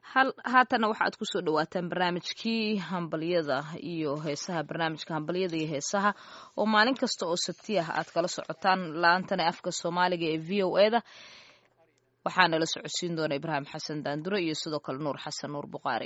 haatana waxaad kusoo dhawaataan barnaamijkii hambalyada iyo heesaha barnaamijka hambalyada iyo heesaha oo maalin kasta oo sabti ah aad kala socotaan la-aantana afka soomaaliga ee v o eda waxaana la socodsiin doona ibraahim xasan daandure iyo sidoo kale nuur xasan nuur buqaari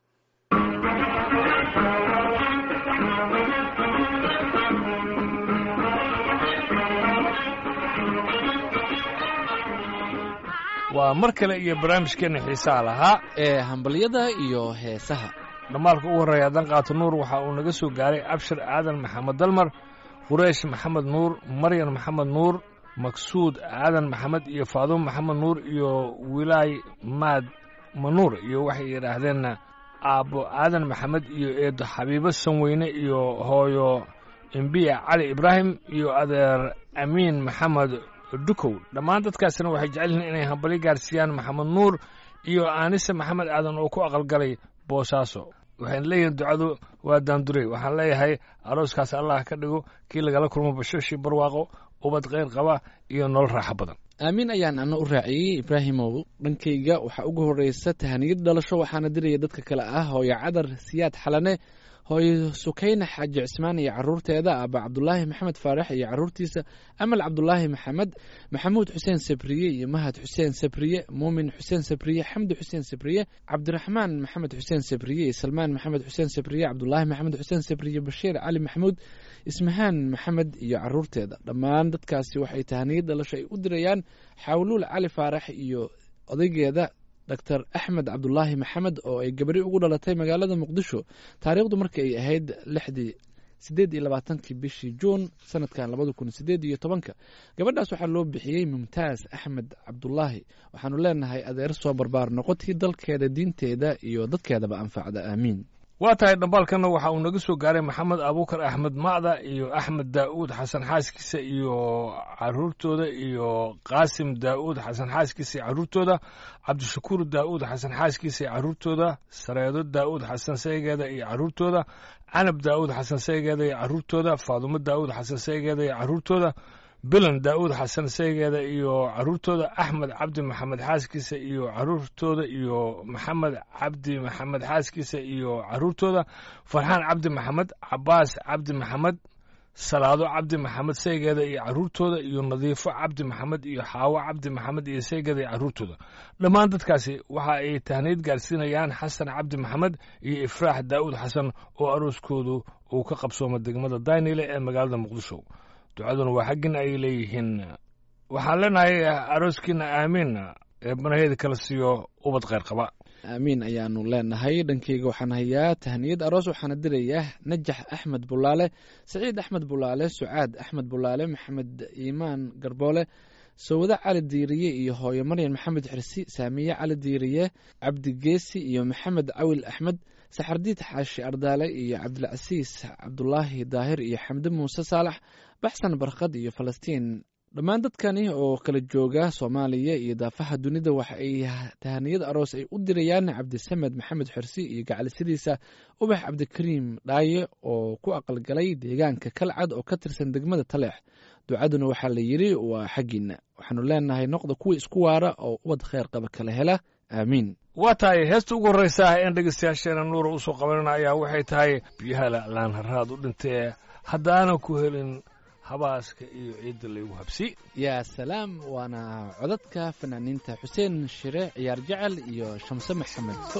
waa mar kale iyo barnaamijkeenna xiisaha lahaa ee hambalyada iyo heesaha dhammaalka ugu horreeya dan qaato nuur waxa uu naga soo gaaray abshir aadan maxamed dalmar qureish maxamed nuur maryan maxamed nuur maksuud aadan maxamed iyo faadumo maxamed nuur iyo wilaay maad manuur iyo waxay yidhaahdeen aabbo aadan maxamed iyo eedo xabiibo sanweyne iyo hooyo embiya cali ibraahim iyo adeer amiin maxamed dukow dhammaan dadkaasina waxay jecel yihiin inay hambalyo gaarsiiyaan maxamed nuur iyo aanise maxamed aadan oo ku aqalgalay boosaaso waxayna leeyihiin ducadu waa daandurey waxaan leeyahay arooskaas allah ka dhigo kii lagala kulmo bashoshii barwaaqo ubad kheyr qaba iyo nolol raaxo badan aamiin ayaan ana u raaciyey ibraahimow dhankayga waxaa ugu horreysa tahaniyad dhalasho waxaana diraya dadka kale ah hooyo cadar siyaad xalane hooyo sukayna xaaji cismaan iyo caruurteeda aba cabdulaahi maxamed faarax iyo caruurtiisa amal cabdulaahi maxamed maxamuud xuseen sabriye iyo mahad xuseen sabriye muumin xuseen sabriye xamdi xuseen sabriye cabdiraxmaan maxamed xuseen sabriye iyo salmaan maxamed xuseen sabriye cabdulaahi maxamed xuseen sabriye bashiir cali maxamuud ismahaan maxamed iyo caruurteeda dhammaan dadkaasi waxay tahaniyad dhalasho ay u dirayaan xawluul cali faarax iyo odaygeeda doctor axmed cabdulaahi maxamed oo ay gabari ugu dhalatay magaalada muqdisho taariikhdu markii ay ahayd lixdii siddeed iyo labaatankii bishii juun sanadkan labada kun sideed iyo tobanka gabadhaas waxaa loo bixiyey mumtaaz axmed cabdulaahi waxaanu leenahay adeer soo barbaar noqotii dalkeeda diinteeda iyo dadkeedaba anfacda aamiin waa tahay dhambaalkanna waxa uu naga soo gaaray maxamed abuukar axmed macda iyo axmed daa'uud xasan xaaskiisa iyo caruurtooda iyo qaasim daa'uud xasan xaaskiisa iyo caruurtooda cabdishakuur daa'uud xasan xaaskiisa iyo caruurtooda sareedo daa'uud xasan saygeeda iyo caruurtooda canab daa'uud xasan saygeeda iyo caruurtooda faadumo daa'uud xasan saygeeda iyo caruurtooda bilan daa'uud xasan saygeeda iyo caruurtooda axmed cabdi maxamed xaaskiisa iyo caruurtooda iyo maxamed cabdi maxamed xaaskiisa iyo caruurtooda farxaan cabdi maxamed cabaas cabdi maxamed salaado cabdi maxamed saygeeda iyo caruurtooda iyo nadiifo cabdi maxamed iyo xaawo cabdi maxamed iyo saygeeda iyo caruurtooda dhammaan dadkaasi waxa ay tahniid gaarsiinayaan xasan cabdi maxamed iyo ifraax daa'uud xasan oo arooskoodu uu ka qabsooma degmada daynile ee magaalada muqdisho ducaduna waa xaggin ay leeyihiin waxaan leenahay arooskiina aamiin ee banaheeda kala siiyo ubad kheyr qaba aamiin ayaanu leenahay dhankeyga waxaan hayaa tahniyad aroos waxaana dirayaa najax axmed bulaale saciid axmed bulaale sucaad axmed bulaale maxamed iimaan garboole sawade cali diiriye iyo hooyo maryan maxamed xirsi saamiye cali diiriye cabdigeesi iyo maxamed cawil axmed saxardiid xaashi ardaale iyo cabdilcasiis cabdulaahi daahir iyo xamde muuse saalax baxsan barkhad iyo falastiin dhammaan dadkani oo kala jooga soomaaliya iyo daafaha dunida waxa ay tahaniyad aroos ay u dirayaan cabdisamed maxamed xirsi iyo gacalisidiisa ubax cabdikariim dhaaye oo ku aqalgalay deegaanka kalcad oo ka tirsan degmada taleex ducaduna waxaa la yidhi waa xaggiina waxaanu leenahay noqda kuwii isku waara oo ubad kheyr qaba kala hela aamiin waa tahay heesta ugu horreysa ah een dhegeystayaasheena nuura usoo qabanana ayaa waxay tahay biyaha la'laan haraad u dhintee haddaanan ku helin habaaska iyo ciidda laygu habsi yaa salaam waana codadka fanaaniinta xuseen shire ciyaar jecel iyo shamse maxamed fo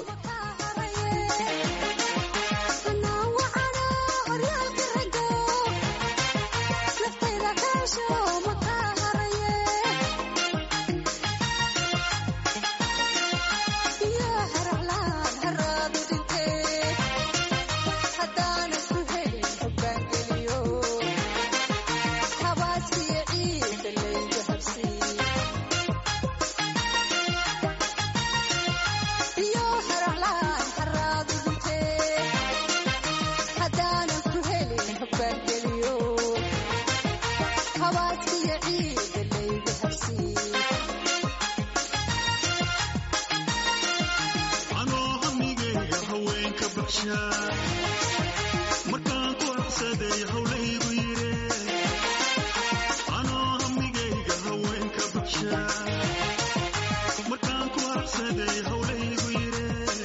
markaan ku habsaday hawlaygu yire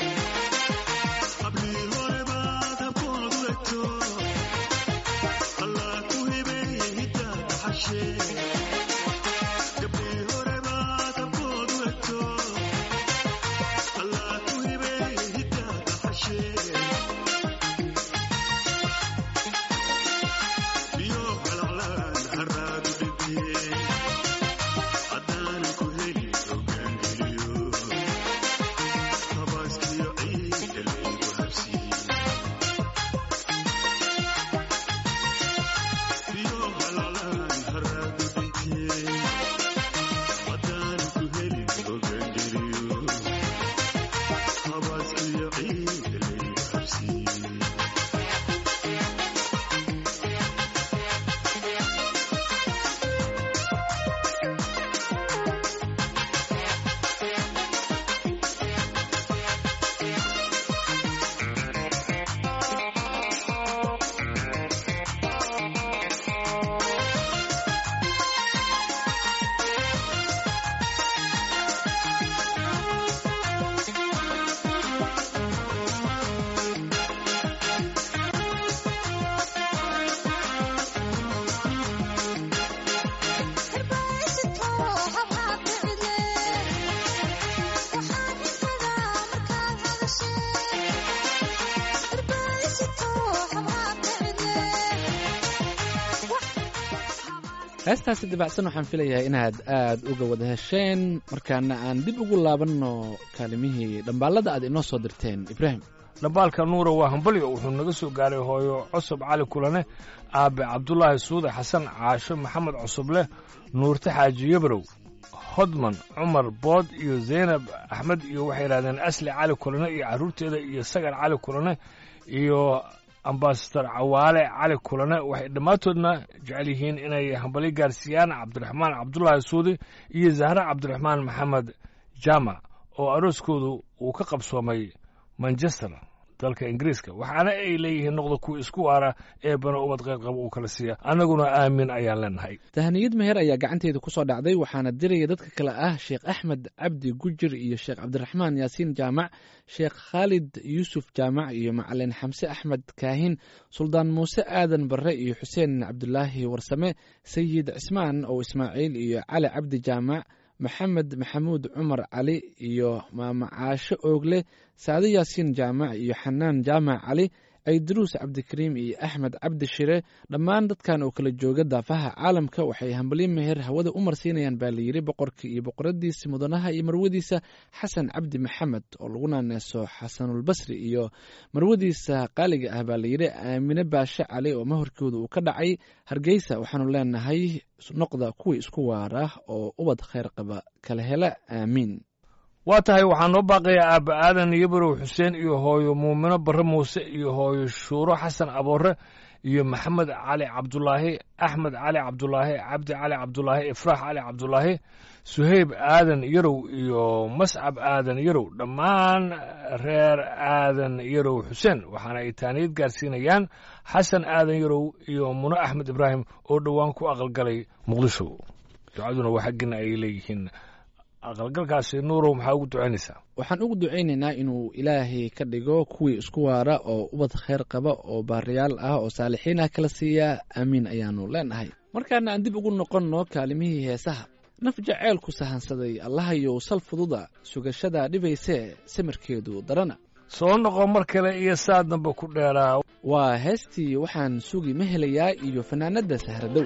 heestaasi dibacsan waxaan filayaa inaad aad uga wada hesheen markaana aan dib ugu laabanno kaalimihii dhambaalada aad inoo soo dirteen ibraahim dhambaalka nuura waa hambalyo wuxuu naga soo gaaray hooyo cusub cali kulane aabe cabdulaahi suude xasan caasho maxamed cusubleh nuurte xaaji yabrow hodman cumar bood iyo zaynab axmed iyo waxay yidhahdeen asli cali kulane iyo carruurteeda iyo sagar cali kulane iyo ambasador cawaale cali kulane waxay dhammaantoodna jecel yihiin inay hambalyo gaarsiiyaan cabdiraxmaan cabdulaahi suudi iyo zahre cabdiraxmaan maxamed jaamac oo arooskoodu uu ka qabsoomay manchester dalka ingiriiska waxaana ay leeyihiin noqda kuwa isku waara ee bana ubad qayrqaba uu kala siiya annaguna aamin ayaan leenahay tahaniyad meher ayaa gacanteeda ku soo dhacday waxaana diraya dadka kale ah sheekh axmed cabdi gujir iyo sheekh cabdiraxmaan yaasiin jaamac sheekh khaalid yuusuf jaamac iyo macalin xamse axmed kaahin suldaan muuse aadan barre iyo xuseen cabdulaahi warsame sayid cismaan oo ismaaciil iyo cali cabdi jaamac maxamed maxamuud cumar cali iyo maamacaasho oogle saade yaasiin jaamac iyo xanaan jaamac cali aydaruus cabdikariim iyo axmed cabdi shire dhammaan dadkan oo kala jooga daafaha caalamka waxay hambalyo meher hawada u marsiinayaan baa layidhi boqorka iyo boqoradiisa mudanaha iyo marwadiisa xasan cabdi maxamed oo lagu naaneeso xasanulbasri iyo marwadiisa qaaliga ah baa layidhi aamine baashe cali oo mahorkooda uu ka dhacay hargeysa waxaanu leenahay noqda kuwii isku waara oo ubad khayr qaba kala hela aamiin waa tahay waxaa noo baaqaya aabba aadan yabarow xuseen iyo hooyo muumino barre muuse iyo hooyo shuuro xasan aboore iyo maxamed cali cabdulaahi axmed cali cabdulaahi cabdi cali cabdulaahi ifraax cali cabdulaahi suheyb aadan yarow iyo mascab aadan yarow dhammaan reer aadan yarow xuseen waxaana ay taaniyad gaarsiinayaan xasan aadan yarow iyo muno axmed ibraahim oo dhowaan ku aqalgalay muqdisho ducaduna waa xaggina ay leeyihiin aqalgalkaasi nuurow maxaa ugu ducaynaysaa waxaan ugu ducaynaynaa inuu ilaahay ka dhigo kuwii isku waara oo ubad khayr qaba oo baariyaal ah oo saalixiin ah kala siiya aamiin ayaanu leenahay markaana aan dib ugu noqonno kaalimihii heesaha naf jaceylku sahansaday allahayow sal fududa sugashada dhibaysee samirkeedu darana soo noqo mar kale iyo saa damba ku dheeraa waa heestii waxaan sugi ma helayaa iyo fanaanadda sahradow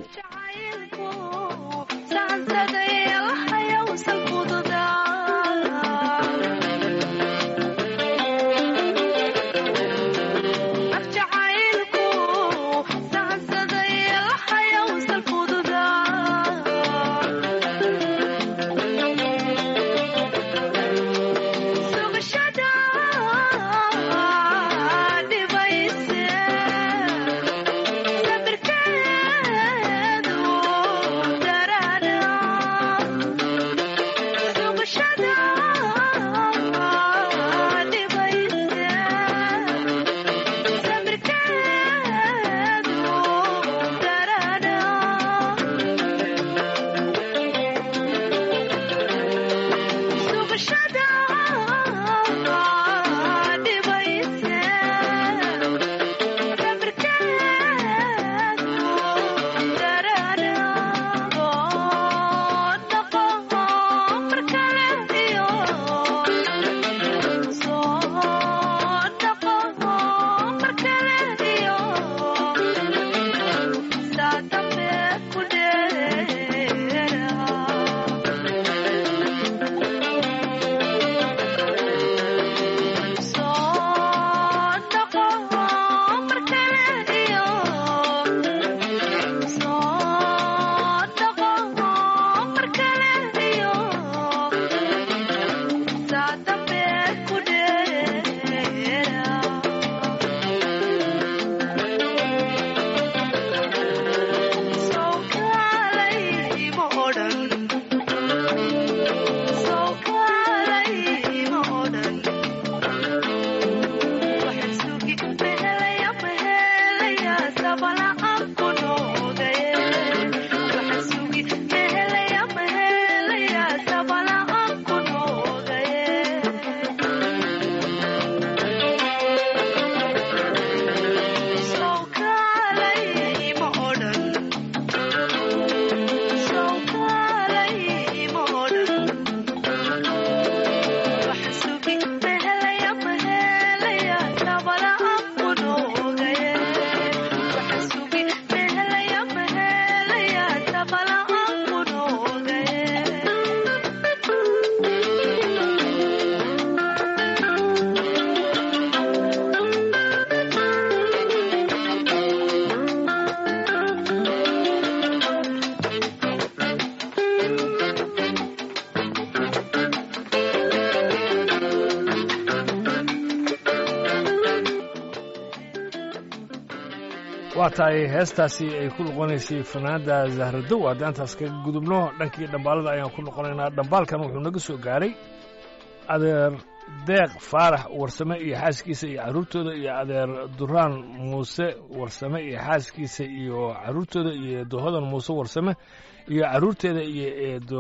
Sabirkeedu waa tahay heestaasi ay ku noqonaysay fanaanda zahradow haddii antaas kaga gudubno dhankii dhambaalada ayaan ku noqonaynaa dhambaalkan wuxuu naga soo gaaray adeer deeq faarax warsame iyo xaaskiisa iyo carruurtooda iyo adeer duraan muuse warsame iyo xaaskiisa iyo carruurtooda iyo eedo hodan muuse warsame iyo carruurteeda iyo eedo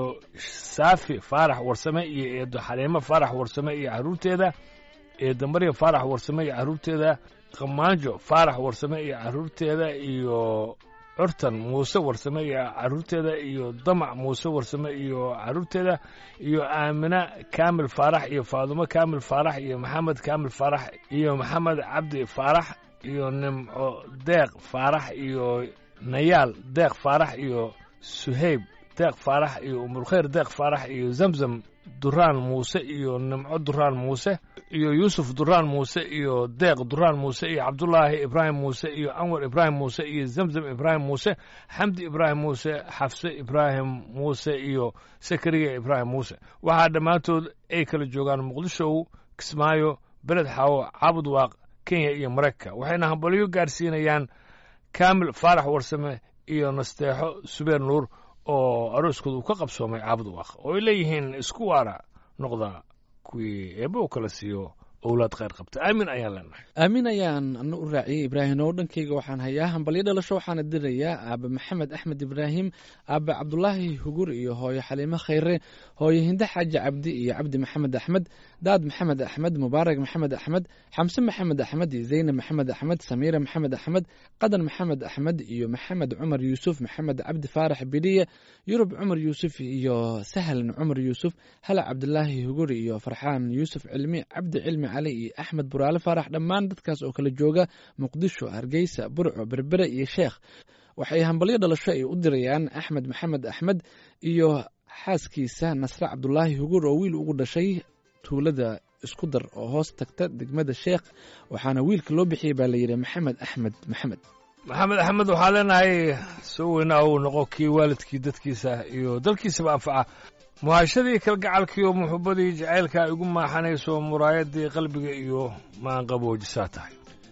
saafi faarax warsame iyo eedo xaliimo faarax warsame iyo carruurteeda eedo marya faarax warsame iyo carruurteeda qamaanjo faarax warsame iyo carruurteeda iyo curtan muuse warsame iyo carruurteeda iyo damac muuse warsame iyo carruurteeda iyo aamina kaamil faarax iyo faadumo kaamil faarax iyo maxamed kaamil faarax iyo maxamed cabdi faarax iyo nimco deeq faarax iyo nayaal deeq faarax iyo suhayb deeq faarax iyo umulkhayr deeq faarax iyo zamzam duraan muuse iyo nimco duraan muuse iyo yuusuf duraan muuse iyo deeq duraan muuse iyo cabdulaahi ibraahim muuse iyo anwar ibraahim muuse iyo zamzam ibraahim muuse xamdi ibraahim muuse xafse ibraahim muuse iyo sakariya ibraahim muuse waxaa dhammaantood ay kala joogaan muqdisho kismaayo beled xaawo caabud waaq kenya iyo maraykanka waxayna hambalyo gaarsiinayaan kaamil faarax warsame iyo nasteexo subeer nuur oo arooskooda uu ka qabsoomay caabud waaq oo ay leeyihiin isku waara noqda kuwii eebba u kala siiyo owlaad khayr qabta aamin ayaan leenahay aamin ayaan ana u raaciyey ibraahim oo dhankayga waxaan hayaa hambalyo dhalasho waxaana dirayaa aabe maxamed axmed ibraahim aabe cabdulaahi hugur iyo hooyo xaliimo khayre hooyo hinde xaaji cabdi iyo cabdi maxamed axmed daad maxamed axmed mubaarak maxamed axmed xamse maxamed axmed iyo zaynab maxamed axmed samiira maxamed axmed qadan maxamed axmed iyo maxamed cumar yuusuf maxamed cabdi faarax bidhiye yurub cumar yuusuf iyo sahlan cumar yuusuf hala cabdulaahi hugur iyo farxaan yuusuf cilmi cabdi cilmi cali iyo axmed buraale faarax dhammaan dadkaas oo kala jooga muqdisho hargeysa burco berbere iyo sheekh waxay hambalyo dhalasho ay u dirayaan axmed maxamed axmed iyo xaaskiisa nasre cabdulaahi hugur oo wiil ugu dhashay tuulada isku dar oo hoos tagta degmada sheekh waxaana wiilka loo bixiyey baa layidhi maxamed axmed maxamed maxamed axmed waxaa leenahay soo weynaa uu noqo kii waalidkii dadkiisa iyo dalkiisaba anfaca muhaashadii kalgacalkiiyo muxubbadii jacaylka igu maaxanayso muraayadii qalbiga iyo maanqaboojisaa tahay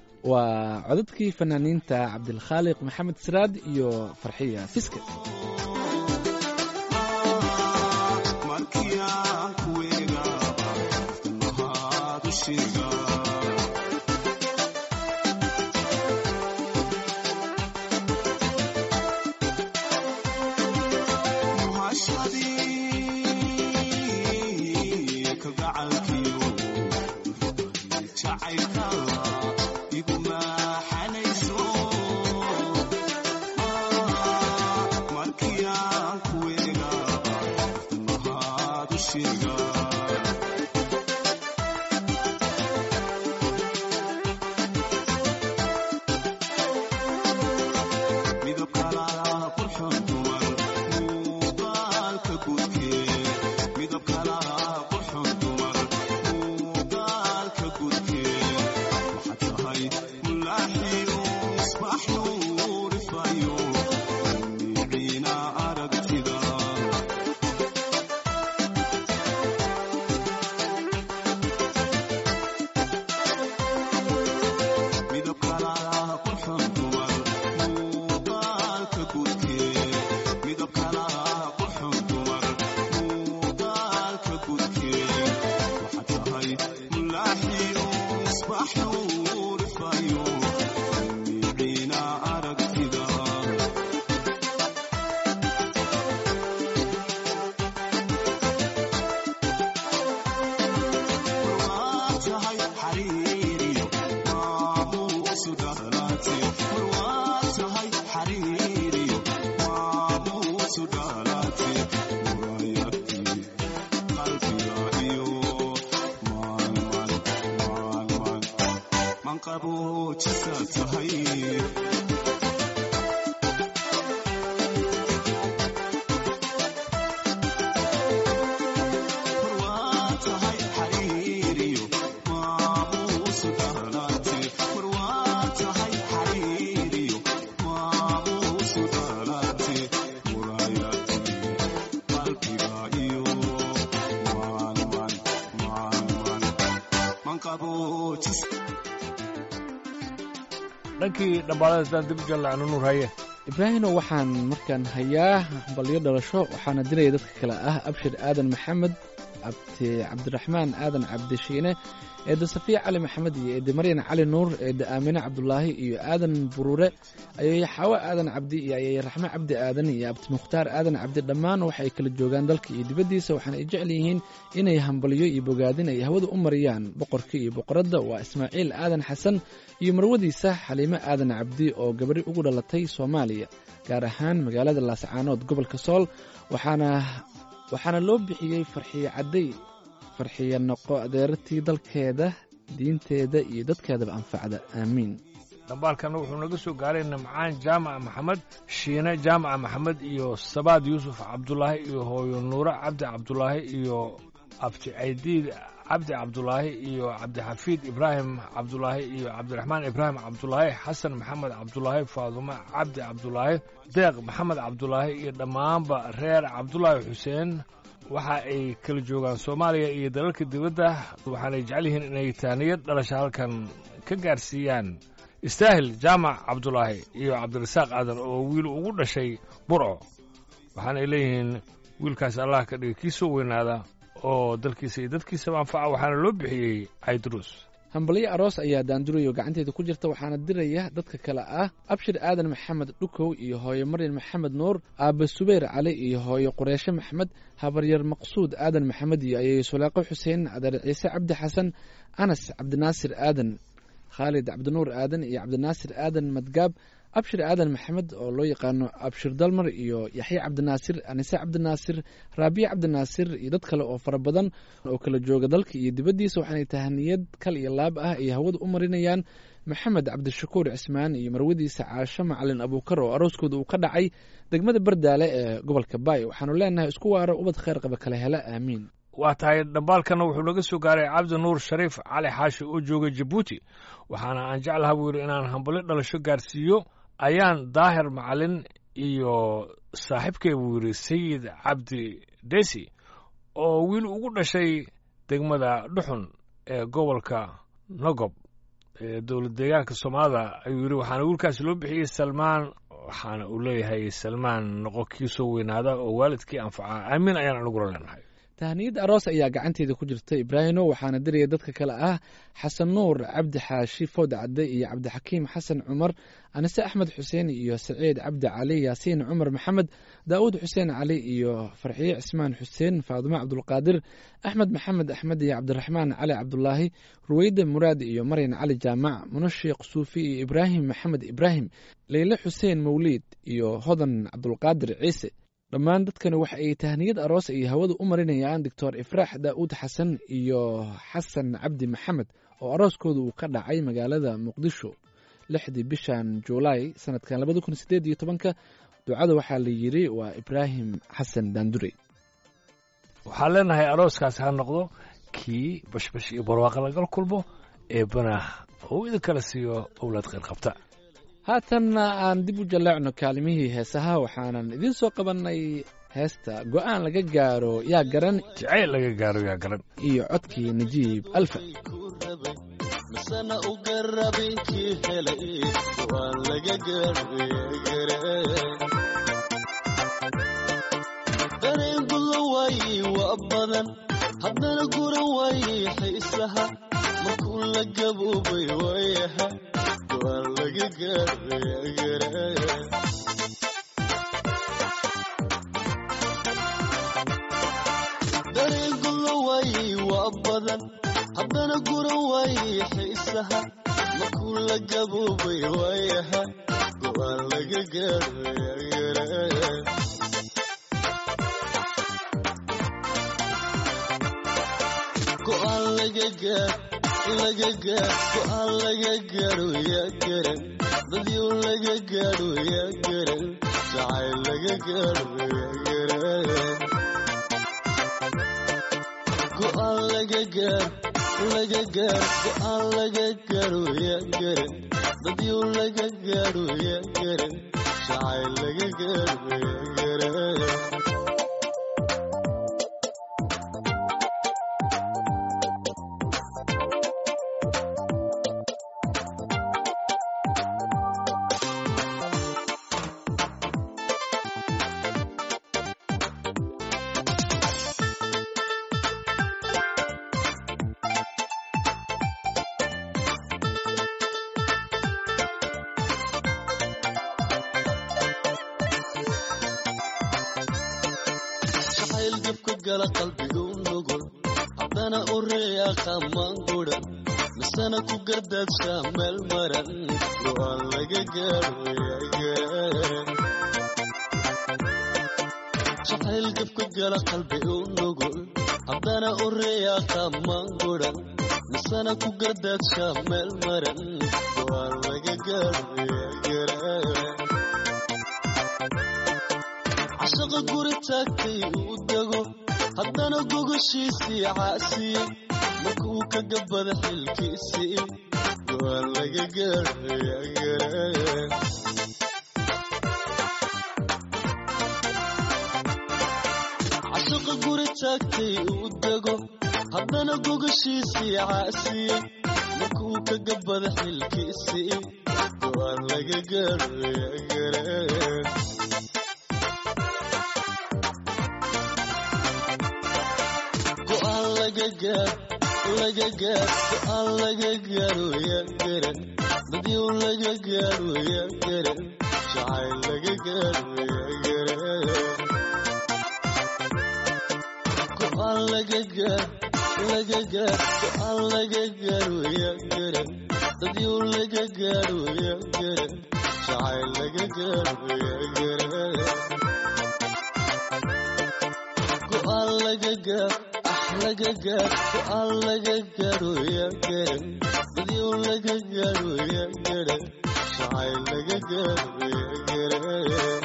waa codadkii fanaaniinta cabdilkhaaliq maxamed siraad iyo farxiya fiske dhankii dhambaalada haddaan dib u jallacno nuur haye ibraahino waxaan markaan hayaa balyo dhalasho waxaana diraya dadka kale ah abshir aadan maxamed abti cabdiraxmaan aadan cabdishiine eedda safiya cali maxamed iyo eedda maryan cali nuur eedda aamine cabdulaahi iyo aadan buruure ayay xaawo aadan cabdi iyo ayay raxme cabdi aadan iyo abti mukhtaar aadan cabdi dhammaan waxay kala joogaan dalka iyo dibaddiisa waxaana ay jecel yihiin inay hambalyo iyo bogaadin ay hawada u mariyaan boqorka iyo boqoradda waa ismaaciil aadan xasan iyo marwadiisa xaliime aadan cabdi oo gabadhi ugu dhalatay soomaaliya gaar ahaan magaalada laascaanood gobolka sool waxaana waxaana loo bixiyey farxiye cadday farxiye noqo adeeratii dalkeeda diinteeda iyo dadkeedaba anfacda aamiin dhambaalkana wuxuu naga soo gaaray nimcaan jaamaca maxamed shiine jaamaca maxamed iyo sabaad yuusuf cabdulaahi iyo hooyo nuure cabdi cabdulaahi iyo abti caydiid cabdi cabdulaahi iyo cabdixafiid ibraahim cabdulaahi iyo cabdiraxmaan ibraahim cabdulaahi xasan maxamed cabdulaahi faadumo cabdi cabdulaahi deeq maxamed cabdulaahi iyo dhammaanba reer cabdulaahi xuseen waxa ay kala joogaan soomaaliya iyo dalalka dibadda waxaanay jecel yihiin inay taaniyad dhalasha halkan ka gaarsiiyaan istaahil jaamac cabdulaahi iyo cabdirasaaq aadan oo wiil ugu dhashay burco waxaanay leeyihiin wiilkaas allah ka dhiga kii soo weynaada oo dalkiisa iyo dadkiisaba anfaca waxaana loo bixiyey caydruus hambalyo aroos ayaa daandurayo gacanteeda ku jirta waxaana diraya dadka kale ah abshir aadan maxamed dhukow iyo hooyo maryan maxamed nuur aabbe subeyr cali iyo hooyo qureeshe maxmed habaryar maqsuud aadan maxamed iyo ayay suleeqo xuseen adeer ciise cabdi xasan anas cabdinaasir aadan khaalid cabdinuur aadan iyo cabdinaasir aadan madgaab abshir aadan maxamed oo loo yaqaano abshir dalmar iyo yaxye cabdinaasir anise cabdinaasir raabiye cabdinaasir iyo dad kale oo fara badan oo kala jooga dalka iyo dibaddiisa waxaanay tahaniyad kal iyo laab ah ay hawada u marinayaan maxamed cabdishakuur cismaan iyo marwadiisa caasho macalin abuukar oo arooskooda uu ka dhacay degmada bardaale ee gobolka baay waxaanu leenahay isku waaro ubad kheyr qaba kala hela aamiin waa tahay dhambaalkana wuxuu naga soo gaaray cabdi nuur shariif cali xaashi oo jooga jabuuti waxaana aan jeclaha buu yidhi inaan hambalyo dhalasho gaarsiiyo ayaan daahir macalin iyo saaxiibkay buu yidhi sayid cabdi desi oo wiil ugu dhashay degmada dhuxun ee gobolka nogob ee dowlad deegaanka soomaalida ayuu yidhi waxaana wiilkaasi loo bixiyey salmaan waxaana uu leeyahay salmaan noqo kii soo weynaada oo waalidkii anfacaa aamiin ayaan anigula leenahay tahniyad aroos ayaa gacanteeda ku jirta ibraahino waxaana diraya dadka kale ah xasan nuur cabdi xaashi food cadde iyo cabdixakiim xasan cumar anise axmed xuseen iyo saciid cabdi cali yaasiin cumar maxamed daa'uud xuseen cali iyo farxiye cismaan xuseen faadumo cabdulqaadir axmed maxamed axmed iyo cabdiraxmaan cali cabdulaahi ruweyda muraad iyo maryan cali jaamac munashiiq suufi iyo ibraahim maxamed ibraahim leyle xuseen mawliid iyo hodan cabdulqaadir ciise dhammaan dadkani waxa ay tahniyad aroos ay hawada u marinayaan doctor ifraax daa'uud xasan iyo xasan cabdi maxamed oo arooskooda uu ka dhacay magaalada muqdisho lixdii bishan juulaay sanadkan labada kun sideed iyo tobanka ducada waxaa la yidhi waa ibraahim xasan daandurey waxaan leenahay arooskaas ha noqdo kii bashbash iyo barwaaqa lagal kulmo eebbana oo idin kala siiyo owlaad kheyr qabta haatanna aan dib u jalleecno kaalimihii heesaha waxaanan idiin soo qabannay heesta go'aan laga gaaro yaa garan jacayl laga gaaro yaa garan iyo codkii najiib alfa misana u garabinkii helay waan laga dareen gudan waaye waa badan haddana guran waaye xiisaha markuu la gaboobay waayaha waan laga gaaraya dareen gudan waaye waa badan haddana guran waaye xiisaha markuu la gaboobay waayaha go'aan laga gaaraya go'aan laga gaar laga gaar go'aan laga gaaro yaa garan dadyow laga gaaro yaa garan jacayl laga gaaro yaa garan go'aan laga gaar laga gaar go'aan laga gaaro yaa garan dadyow laga gaaro yaa garan jacayl laga gaaro yaa garan gala qalbiga u nugul haddana u reeya qamaan gudan misana ku gardaadshaa meel maran go'aan laga gaadhoyagaran jacayl gabka gala qalbiga u nugul haddana u reeya qamaan gudan misana ku gardaadshaa meel maran go'aan laga gaadhoyagaran cashaqa guri taagtay uu dego haddana gogoshiisii caasiyey marka uu ka gabada xilkiisii go'aan laga gaadhoyagaran cashaqa guri taagtay uu dego haddana gogoshiisii caasiyey marka uu ka gabada xilkiisii go'aan laga gaadhoyagaran go'aan laga gaar laga gaar go'aan laga gaaro yaa garan badyow laga gaaro yaa garan jacayl laga gaaro yaa garan go'aan laga gaar laga gaar go'aan laga gaaro yaa garan badyow laga gaaro yaa garan jacayl laga gaaro yaa garan go'aan laga gaar ah laga gaar go'aan laga gaaro yaa garan badyow laga gaaro yaa garan jacayl laga gaaro yaa garan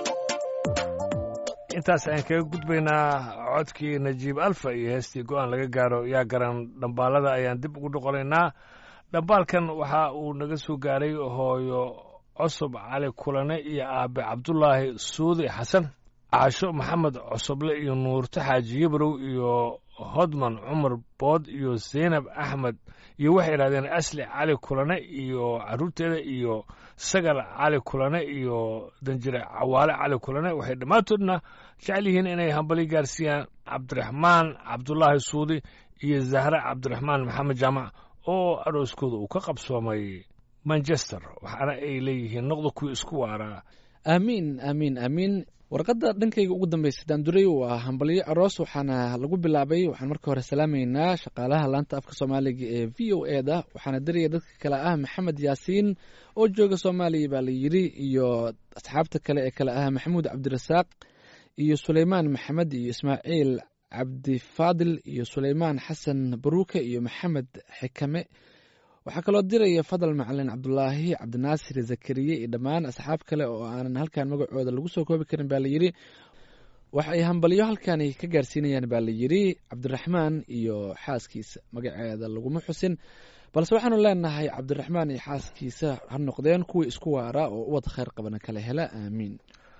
intaas ayaan kaga gudbaynaa codkii najiib alfa iyo heestii go'aan laga gaaro yaa garan dhambaalada ayaan dib ugu dhoqolaynaa dhambaalkan waxa uu naga soo gaaray hooyo cusub cali kulane iyo aabe cabdulaahi suudi xasan caasho maxamed cosoble iyo nuurto xaaji yabrow iyo hodman cumar bood iyo zaynab axmed iyo waxay idhahdeen asli cali kulane iyo carruurteeda iyo sagal cali kulane iyo danjire cawaale cali kulane waxay dhammaantoodna jecel yihiin inay hambali gaarsiiyaan cabdiraxmaan cabdulaahi suudi iyo zahre cabdiraxmaan maxamed jaamac oo arooskooda uu ka qabsoomay manchester waxaana ay leeyihiin noqda kuwii isku waaraa aamiin aamiin aamiin warqadda dhankayga ugu dambaysa daanduray waa hambalyo aroos waxaana lagu bilaabay waxaan marka hore salaamaynaa shaqaalaha laanta afka soomaaliga ee v o e da waxaana diraya dadka kale ah maxamed yaasiin oo jooga soomaaliya baa la yidhi iyo asxaabta kale ee kale ah maxamuud cabdirasaaq iyo suleymaan maxamed iyo ismaaciil cabdifaadil iyo suleymaan xasan baruuke iyo maxamed xikame waxaa kaloo diraya fadal macalin cabdulaahi cabdinaasir zakariye iyo dhammaan asxaab kale oo aanan halkan magacooda lagu soo koobi karin baa layidhi waxay hambalyo halkani ka gaarsiinayaan baa layidhi cabdiraxmaan iyo xaaskiisa magaceeda laguma xusin balse waxaanu leenahay cabdiraxmaan iyo xaaskiisa ha noqdeen kuwii isku waara oo ubad khayr qabana kala hela aamiin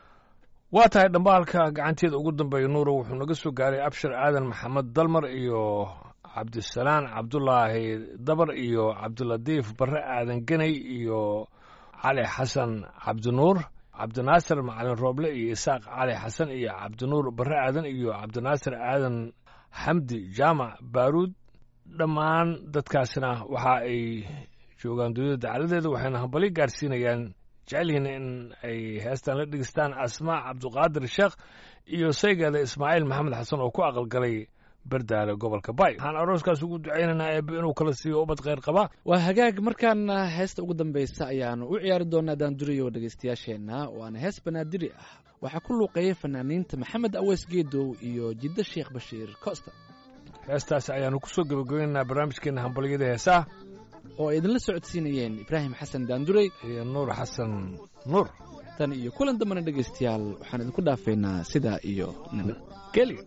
waa tahay dhambaalka gacanteeda ugu dambeeya nuuro wuxuu naga soo gaaray abshir aadan maxamed dalmar iyo cabdisalaan cabdulaahi dabar iyo cabdilatiif barre aadan geney iyo cali xasan cabdinuur cabdinaasir macalin rooble iyo isaaq cali xasan iyo cabdinuur barre aadan iyo cabdinaasir aadan xamdi jaamac baaruud dhammaan dadkaasina waxa ay joogaan dunida dacaladeeda waxayna hambali gaarsiinayaan jecelyihiin in ay heestan la dhegeystaan asmaa cabduqaadir sheekh iyo saygeeda ismaaciil maxamed xasan oo ku aqalgalay bardaale gobolka bay waxaan arooskaas ugu ducaynaynaa eebbe inuu kala siiyo ubad kheyr qaba waa hagaag markaana heesta ugu dambeysa ayaanu u ciyaari doonaa daanduriyo dhegeystayaasheenna waana hees banaadiri ah waxaa ku luuqeeyay fanaaniinta maxamed aweys geedow iyo jiddo sheekh bashiir costa heestaas ayaanu ku soo gebagabaynaynaa barnaamijkeena hambalyada heesaha oo ay idinla socodsiinayeen ibraahim xasan daandurey iyo nuur xasan nuur tan iyo kulan dambana dhegeystayaal waxaan idinku dhaafaynaa sidaa iyo nabadgelyo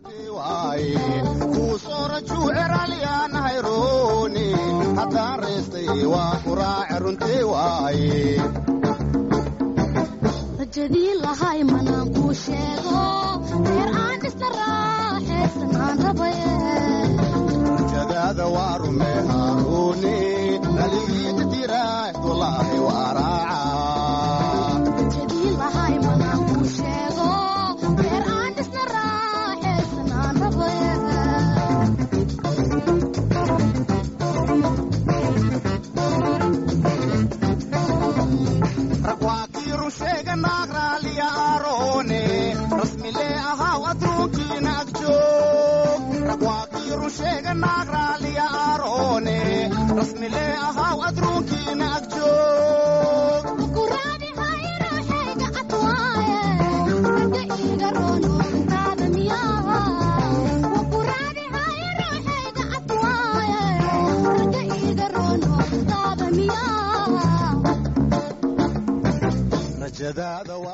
kuusoorajuu eraalyaanahayroni haddaan reestay waa ku raace runtii waaye rajadii lahay manaan kuu sheego reer aan dhisna raaxaysan aan rabaye rajadaada waa rumee haaruuni naligii jadiraah walaahi waa raaca rajadii lahay manaan kuu sheego reer aan dhisna raaxaysan aan rabaye rag waa kii run sheega naag raaliya aaroone rasmilee ahaaw adduunkiina agjoog naag raaliya aaroone rasmile ahaw adruunkiina ag joog rajadaada waa